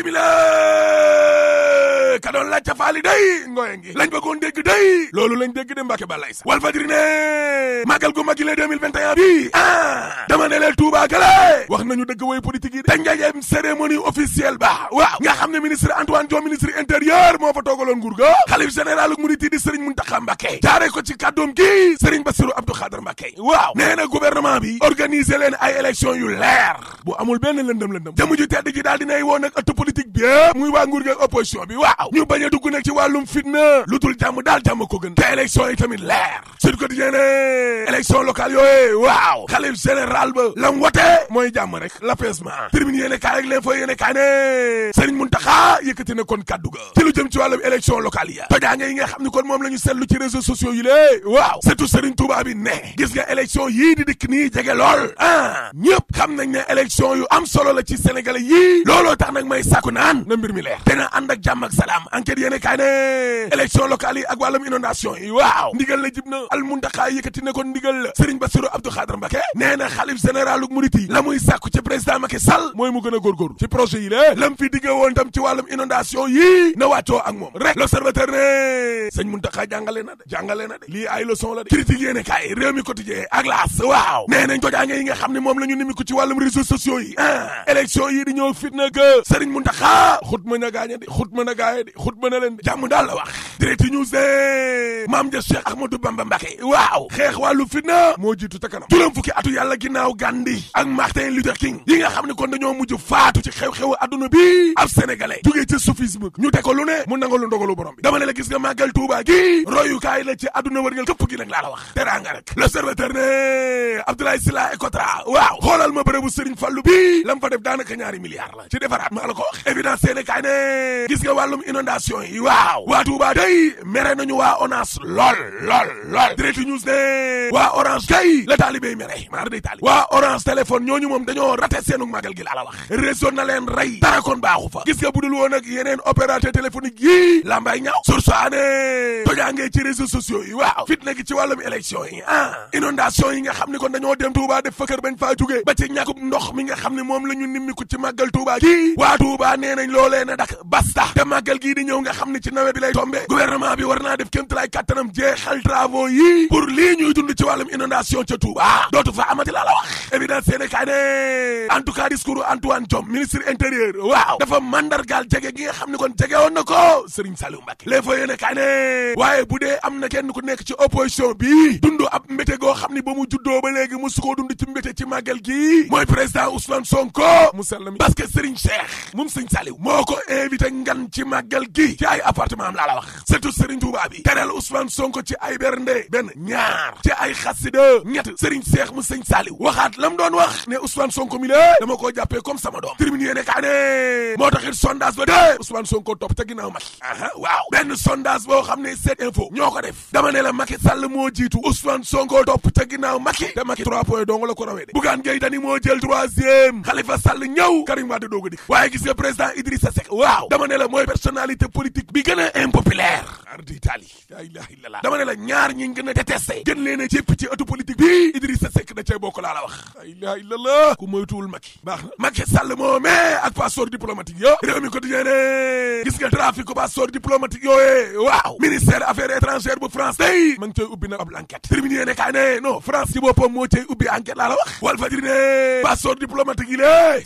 bisimila ka doon laaj ca faali day ngoye ngi lañ bëggoon dégg day loolu lañ dégg de Mbàkke balay sa Walf Fadjri ne màggal gu magi le 2021 bi ah dama ne leen Touba gale wax nañu dëgg way politique yi te njajeem cérémonie officielle ba waaw nga xam ne ministre Antoine Diome ministre intérieur moo fa toogaloon nguur ga xalif général murit yi di Serigne Mountakha Mbacké jaare ko ci kàddoom gi Serigne Bassirou Abdou Khadre Mbacké waaw nee na gouvernement bi organiser leen ay élection yu leer bu amul benn lëndëm lëndëm jëmu ju tedd ji daal dinay woo nag ëtt politique bi muy waa nguur gi ak opposition bi waaw ñu bañ a dugg nag ci wàllum fitna lu dul jàmm daal jàmm ko gën te élection yi tamit leer Sud Quotidien ne élection locale yooyu waaw xalif général ba lam wote mooy jàmm rek l'apaisement termine yéene kaay rek leen fa yéene kaay ne Serigne Mountakha yëkkati na kon kaddu ga ci lu jëm ci wàllum élection locale ya tojaange yi nga xam ni kon moom la ñu seetlu ci réseaux sociaux yi lée waaw surtout Serigne Touba bi ne gis nga élection yii di dikk nii jege lool ah ñëpp xam nañ ne élection yu am solo la ci sénégalais yii looloo tax nag may sàkku naan na mbir mi leer te na ànd ak jàmm ak salaam enquête yéene kaay ne élection locale yi ak wàllum inondation yi waaw ndigal la jib na al muntaxaa yëkkati ne kon ndigal la Serigne Bassirou Abdou Khadre Mbacké nee na xalif généralu murit yi la muy sàkku ci président Macky Sall mooy mu gën a góorgóorlu ci projet yi lée lam fi digge woon tam ci wàllum inondation yii na wàccoo ak moom rek l'observateur ne sëñ muntaxaa jàngale na de jàngale na de lii ay leçon la de critique yéene kaay réew mi quotidien ak laas waaw nee nañ tojaange yi nga xam ne moom la ñu nimiku ci wàllum réseaux sociaux yi ah élection yi di ñëw fitna que Serigne Mountakha xut mën a gaañe de xut mën a gaañe de xut mën a leen de jàmm daal la wax direct news ne maam ja Cheikh Ahmadou Bamba Mbacké waaw xeex wàllu fitna moo jiitu ta kanam juróom fukki atu yàlla ginnaaw Gandhi ak Martin Luther King yi nga xam ne kon dañoo mujj faatu ci xew-xewu adduna bi ab sénégalais jugee ci soufisme ñu teg ko lu ne mu nangalu ndogalu borom bi dama ne la gis nga màggal Touba gi royukaay la ci adduna wërngal këpp gi nag laa la wax teraanga rek l'observateur ne Abdoulaye Sylla Ecotra waaw xoolal ma bërëbu Serigne Fallou bi lam fa def daanaka ñaari milliards la ci defaraat maa la ko wax évidence seene kaay ne gis nga wàllum inondation yi waaw waa Touba day mere nañu waa ONAS lool lool lool direct news ne waa orange kay la taalibé mere maar day taali waa orange téléphone ñooñu moom dañoo raté seenu màggal gi laa la wax réseau na leen rey dara kon baaxu fa gis nga budul woon ak yeneen opérateur téléphonique yi lambay ñaaw sursaane tojaangee ci réseaux sociaux yi waaw fitna gi ci wàllum élection yi ah inondation yi nga xam ne kon dañoo dem Touba def fëkkër bañ faa jógee ba ci ñàkkub ndox mi nga xam ne moom la ñu nimmiku ci màggal Touba gi waa Touba nee nañ loolee na dak basta te màggal gii di ñëw nga xam ne ci nawet bi lay tombé gouvernement bi war naa def kéemtalaay kattanam jeexal travaux yi pour lii ñuy dund ci wàllum inondation ca Touba dootu fa amati laa la wax évidence seene kaay ne en tout cas discours Antoine Diome ministre intérieur waaw dafa mandargaal jege gi nga xam ne kon jege woon na ko Serigne Saliou Mbacké les fa yéene kaay ne waaye bu dee am na kenn ku nekk ci opposition bi dund ab mbéte goo xam ne ba mu juddoo ba léegi musu koo dund ci mbéte ci màggal gi mooy président Ousmane Sonko mu sell mi parce que Serigne Cheikh moom Serigne Saliou moo ko invité ngan ci màggal gi ci ay appartement am laa la wax surtout Serigne Touba bi teral Ousmane Sonko ci ay bernde benn ñaar ci ay xasida ñett Serigne Cheikh mu Serigne Saliou waxaat lam doon wax ne Ousmane Sonko mi la dama koo jàppee comme sama doom terminé yéene kaa ne moo taxit sondage ba de Ousmane Sonko topp te ginnaaw Macky aha waaw benn sondage boo xam ne sept info ñoo ko def dama ne la Macky Sall moo jiitu Ousmane Sonko topp te ginnaaw Macky te Macky trois points dong la ko rawee de Bougane Gueye Dany moo jël troisième Khalifa Sall ñëw Karim Wade doog a dikk waaye gis nga président Idrissa Seck waaw dama ne la mooy personnalité politique bi gën a impopulaire ardi Italie la ilaha illallah dama ne la ñaar ñi gën a détesté gën leen a jépp ci ëttu politique bi Idrissa Seck da cee bokk laa la wax la ilaha illallah ku moytuwul Macky baax na Macky Sall moo mais ak passeport diplomatique yo réew mi quotidien ne gis nga trafic ko passeport diplomatique yooyee waaw ministère affaires étrangères bu France day ma ngi cay ubbi nag ab enquête terminé ne kaay ne non France ci boppam moo cay ubbi enquête laa la wax Walf Fadjri ne passeport diplomatique yi lée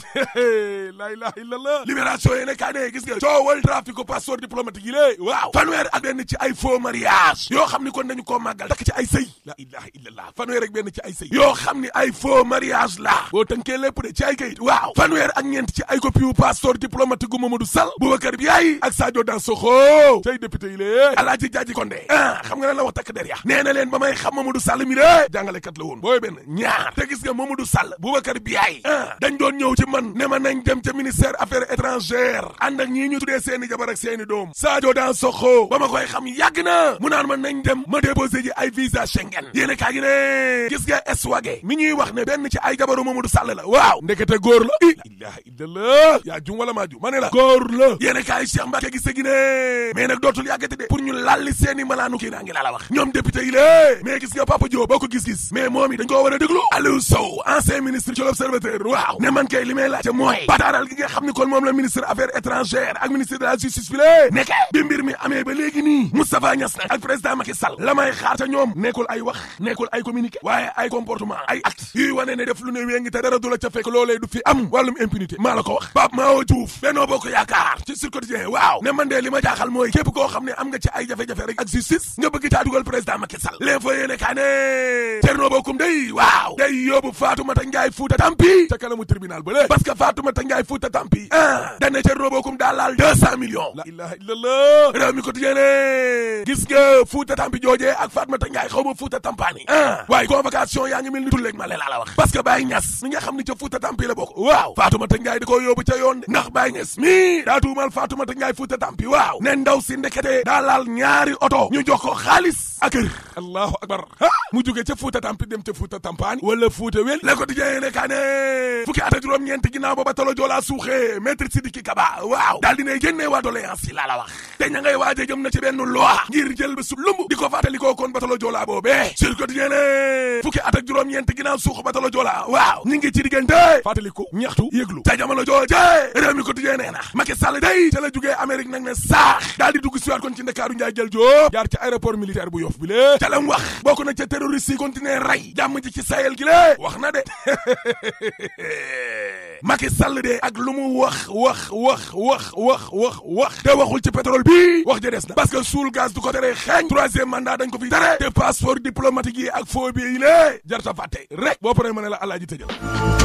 la ilaha illallah libération yi ne kaay ne gis nga coowal trafic ko passeport diplomatique yi lée waaw fanweer ak benn ci ay faux mariage yoo xam ni kon dañu koo màggal takk ci ay sëy la ilaha illallah fanweer ak benn ci ay sëy yoo xam ni ay faux mariage la boo tënkee lépp de ci ay kayit waaw fanweer ak ñeent ci ay copie wu passeport diplomatique gu Mamadou Sall Boubacar Biaye ak Sadio Dansokho tey député yi lée Alaaji Jaaji Condé ah xam nga lan la wax takk der ya nee na leen ba may xam Mamadou Sall mi de jàngalekat la woon booy benn ñaar te gis nga Mamadou Sall Boubacar Biaye ah dañ doon ñëw ci man ne ma nañ dem ca ministère affaires étrangères ànd ak ñii ñu tuddee seeni jabar ak seeni doom Sadio Dansokho ba ma koy koy xam yàgg na mu naan ma nañ dem ma déposé ji ay visa Schengen yéene kaa gi ne gis nga eswage mi ñuy wax ne benn ci ay jabaru Mamadou Sall la waaw ndekete góor la i la ilaha illallah yaa jum wala maa jum ma ne la góor la yéene kaa yi Cheikh Mbacke gis gi ne mais nag dootul yàggati de pour ñu lalli seeni malaanu kii naa ngi laa la wax ñoom député yi lée mais gis nga Papa Diop boo ko gis-gis mais moom i dañ koo war a déglu Aliou Sow ancien ministre ci l'Observateur waaw ne man kay li may laajte mooy bataaral gi nga xam ni kon moom la ministre affaires étrangères ak ministre de la justice bi lée nekke bi mbir mi amee ba léegi nii Moustapha Niass nag ak président Macky Sall la may xaar ca ñoom nekkul ay wax nekkul ay communiqué waaye ay comportement ay acte yuy wane ne def lu ne wéngi te dara du la ca fekk loolee du fi am wàllum impunité maa la ko wax Pape Mao Diouf Benno Bokk Yaakaar ci Sud Quotidien waaw ne man de li ma jaaxal mooy képp koo xam ne am nga ci ay jafe-jafe rek ak justice nga bëgg caa dugal président Macky Sall l'info yéene kaa ne Thierno Bocoum day waaw day yóbbu Fatoumata Ndiaye Fouta Tampi ca kanamu tribunal ba lé parce que Fatoumata Ndiaye Fouta Tampi ah dane Thierno Bocoum daal laal deux cent millions la ilaha illallah réew mi quotidien ne gis nga Fouta Tampi joojee ak Fatoumata Ndiaye xaw ma Fouta Tampani ah waaye convocation yaa ngi mel ni tulleeg ma lee laa la wax parce que Baye Niass mi nga xam ni ca Fouta Tampi la bokk waaw Fatoumata Ndiaye da koo yóbbu ca yoon de ndax Baye Niass mi daa tuumal Fatoumata Ndiaye Fouta Tampi waaw ne ndaw si ndekete daa laal ñaari oto ñu jox ko xaalis ak kër allahu akbar ah mu jóge ca Fouta Tampi dem ca Fouta Tampani wala Fouta wel le quotidien yéene kaa ne fukki at ak juróom-ñeent ginnaaw booba talo joolaa suuxee maître Sidiki Kaba waaw daal dinay génnee waa doléance yi laa la wax te ña ngay waaje jëm na ci benn loi ngir jël ba su lumb di ko fàttali koo kon batalo joolaa boobee sur quotidien ne fukki at ak juróom-ñeent ginnaaw suux batalo joolaa waaw ñi ngi ci diggante fàttali ko ñaxtu yëglu ca jamono jooje réew mi quotidien nee na Macky Sall day ca la jógee Amérique nag ne saax daal di dugg siwaat kon ci Ndakaaru njaay jël joo jaar ci aéroport militaire bu Yoff bi lée ca lam wax bokk na ca terroriste yi continuer rey jàmm ji ci Sahel gi lée wax na de Macky Sall de ak lu mu wax wax wax wax wax wax wax te waxul ci pétrole bi wax ja des na parce que suul gaz du ko tere xeeñ troisième mandat dañ ko fi tere te passeport diplomatique yi ak faux billets yi lée jarta fàtte rek boo paree ma ne la alaaji tëjal